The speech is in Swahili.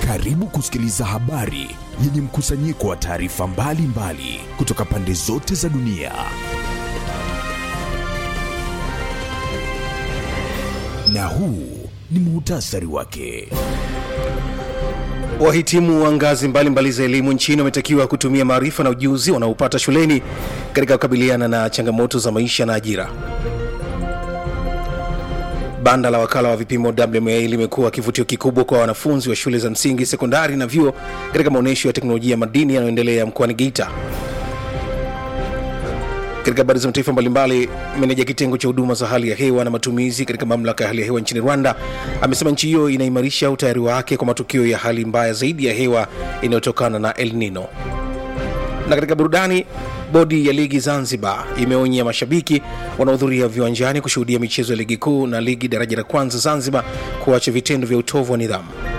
Karibu kusikiliza habari yenye mkusanyiko wa taarifa mbalimbali kutoka pande zote za dunia. Na huu ni muhtasari wake. Wahitimu wa ngazi mbalimbali za elimu nchini wametakiwa kutumia maarifa na ujuzi wanaopata shuleni katika kukabiliana na changamoto za maisha na ajira. Banda la wakala wa vipimo WMA limekuwa kivutio kikubwa kwa wanafunzi wa shule za msingi, sekondari na vyuo katika maonyesho ya teknolojia ya madini yanayoendelea mkoani Geita. Katika habari za mataifa mbalimbali, meneja kitengo cha huduma za hali ya hewa na matumizi katika mamlaka ya hali ya hewa nchini Rwanda amesema nchi hiyo inaimarisha utayari wake kwa matukio ya hali mbaya zaidi ya hewa inayotokana na El Nino. Na katika burudani, bodi ya ligi Zanzibar imeonya mashabiki wanaohudhuria viwanjani kushuhudia michezo ya ligi kuu na ligi daraja la kwanza Zanzibar kuacha vitendo vya utovu wa nidhamu.